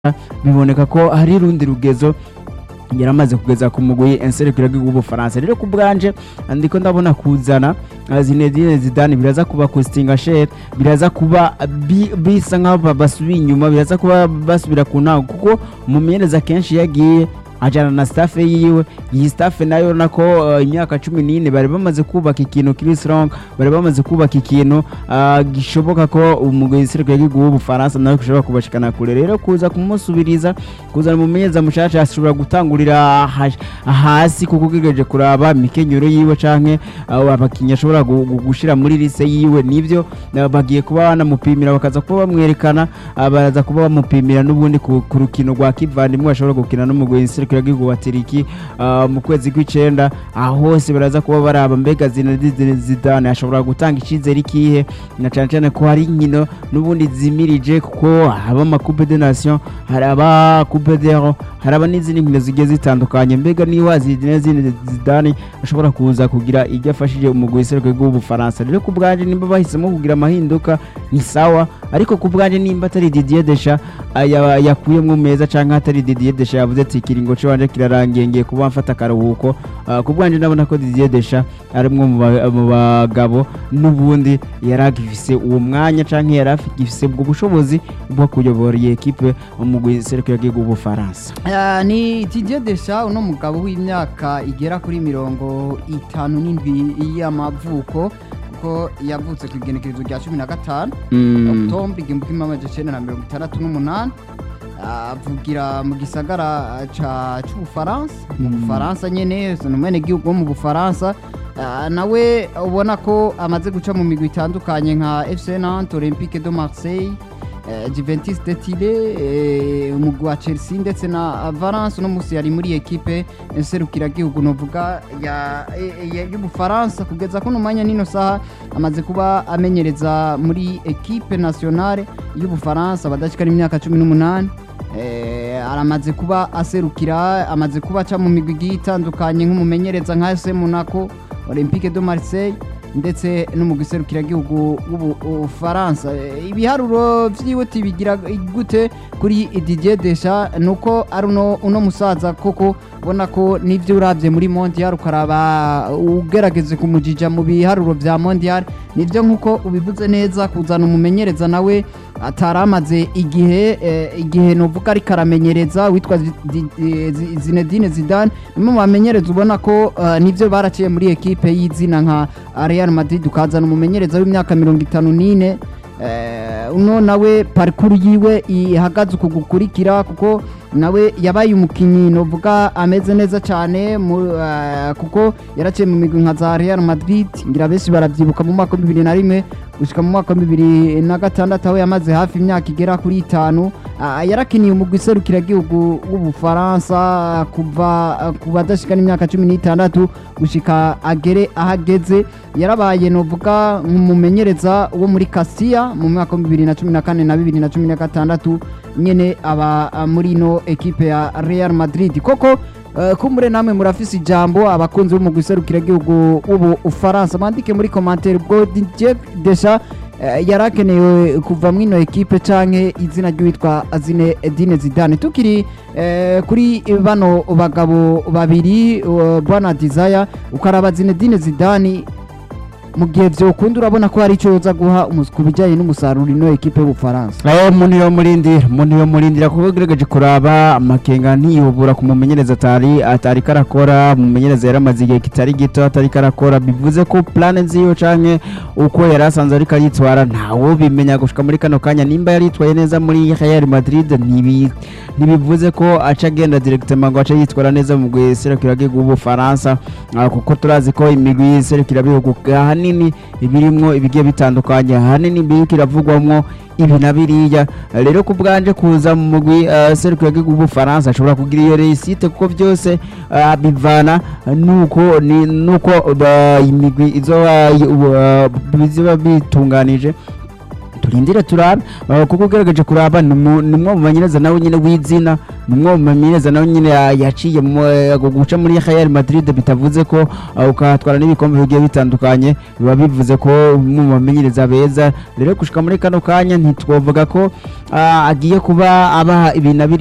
biboneka ko hari rundi rugezo yaramaze kugeza ku mugwi enserukira w'ubufaransa rero ku bwanje ndiko ndabona kuzana uh, Zinedine Zidane biraza kuba Coustinga Sher biraza kuba bi- bisa nk'aho basubiye inyuma biraza kuba basubira ku ntango kuko umumenyereza kenshi yagiye ajana na staff yiwe iyi staff nayo nako uh, imyaka cumi n'ine bari bamaze kubaka ikintu kiri strong bari bamaze kubaka ikintu uh, gishoboka ko umugwi enserukira w'ubufaransa nawe gishobora kubashikana kure rero kuza kumusubiriza kuzana umumenyereza mushasha ashobora gutangurira ha- hasi kuko ugegeje kuraba imikenyero yiwe canke uh, abakinnyi ashobora gu- gu- gushira muri lise yiwe nivyo uh, bagiye kuba banamupimira bakaza kuba bamwerekana uh, baraza kuba bamupimira n'ubundi ku ku rukino rwa kivandimwe bashobora gukina n'umugwi nserukira w'igihugu wa Tiriki uh, mu kwezi kw'icenda aho hose baraza kuba baraba mbega Zinedine Zidane ashobora gutanga icizere ikihe na cane cane ko hari inkino n'ubundi zimirije kuko haba amakupe de nation hari aba coupe d'ero hari aba n'izindi nkino zigiye zitandukanye mbega niba Zinedine Zidane ashobora kuza kugira ibyo afashije umugwi w'iserukiro w'ubufaransa rero ku bwanje nimba bahisemo kugira amahinduka ni sawa ariko ku bwanje nimba atari Didier Deschamps aya- yakuyemwo meza canke atari Didier Deschamps yavuze ati ikiringo canje kirarangiye ngiye kuba mfata akaruhuko Ah, ku bwanje ndabona ko Didier Deschamps ari umwe mu ba- mu bagabo n'ubundi yari agifise uwo mwanya canke yari agifise ubwo bushobozi bwo kuyobora iyi ekipe umugwi w'iserukiro w'ubufaransa Ah, ni Didier Deschamps uno mugabo w'imyaka igera kuri mirongo itanu n'indwi y'amavuko kuko yavutse ku igenekerezo rya cumi na gatanu Octobre igihumbi kimwe amajana icenda na mirongo itandatu n'umunani avugira mu gisagara ca c'ubufaransa mu Mm. bufaransa nyene ni umwenegihugu wo mu bufaransa Ah, nawe ubona ko amaze guca mu migwi itandukanye nka fc nantes olympique de marseille eh, Juventus de Tile eh, umugwi wa Chelsea ndetse na Valence uno musi yari muri ekipe nserukiragihugu novuga ya eh, ya- y'ubufaransa kugeza kuno mwanya nino saha amaze kuba amenyereza muri ekipe nationale y'ubufaransa badashikana imyaka cumi n'umunani Eh, aramaze kuba aserukira amaze kuba aca mu migwi igiye itandukanye nk'umumenyereza nka FC Monaco Olympique de Marseille ndetse no mu giserukiragihugu w'ubufaransa Eh, ibiharuro vyiwe tibigira gute kuri Didier Deschamps nuko ari uno, uno musaza koko ubona ko n'ivyo uravye muri mondial ukaraba ugerageze kumujija mu biharuro vya mondial nivyo nkuko ubivuze neza kuzana umumenyereza nawe ataramaze igihe eh, igihe novuga ariko aramenyereza witwa Zi- Zi- eh, Zi- Zinedine Zidane nimwe mu bamenyereza ubona ko eh, nivyo baraciye muri ekipe y'izina nka Real Madrid ukazana umumenyereza w'imyaka mirongo itanu n'ine eh, uno nawe parikuru yiwe ihagaze uku gukurikira kuko nawe yabaye umukinnyi novuga ameze neza cyane mu- eh, kuko yaraciye mu migwi nka za Real Madrid ngira benshi baravyibuka mu mwaka wa bibiri na rimwe gushika mu mwaka wa bibiri na gatandatu aho yamaze hafi imyaka igera kuri itanu Ah, yarakiniye umugwi serukiragihugu w'ubufaransa kuva ah, ku badashikana imyaka cumi n'itandatu gushika agere ahageze yarabaye novuga nk'umumenyereza wo muri Castilla mu mwaka wa bibiri na cumi na kane na bibiri na cumi na gatandatu nyene aba ah, muri ino ekipe ya Real Madrid koko Uh, kumbure namwe murafise ijambo abakunzi b'umugwi serukiragihugu w'ubufaransa mwandike muri commentaire ubwo Didier Deschamps uh, yarakenewe kuva mwino ekipe canke izina ry'uwitwa Zinedine Zidane tukiri uh, kuri bano bagabo babiri uh, bwana Desire ukaraba Zinedine Zidane mu gihe vyokunda urabona ko hari ico yoza guha umus- ku bijanye n'umusaruro ino ekipe y'ubufaransa aho umuntu yo murindira umuntu yo murindira kuko ugerageje kuraba amakenga ntiyobora ku mumenyereza atari atari karakora umumenyereza yaramaze igihe kitari gito atari karakora bivuze ko plane nziyo canke uko yari asanzwe ariko aritwara ntawo bimenya gushika muri kano kanya nimba yaritwaye neza muri Real Madrid ntibi ntibivuze ko aca agenda directement ngo aca yitwara neza mu guserukira bw'ubufaransa Ah, kuko turazi ko imigwi y'iserukira bihugu ahanini ibirimwo ibigiye bitandukanye ahanini biriko iravugwamwo ibi na biriya rero ku bwanje kuza mu mugwi uh, serukira bw'ubufaransa ashobora kugira iyo reisite kuko byose ah, bivana nuko ni nuko ba- imigwi izoba uh, bizoba bitunganije turindire turabe uh, kuko ugerageje kuraba ni umu- ni umwe mu banyereza nawe nyine w'izina ni umwe mu banyereza nawe nyine ya- yaciye mu eh, guca muri Real Madrid bitavuze ko uh, ukahatwara n'ibikombe bigiye bitandukanye biba bivuze ko umwe mu bamenyereza beza rero gushika muri kano kanya ntitwovuga ko uh, agiye kuba aba ibintu abiri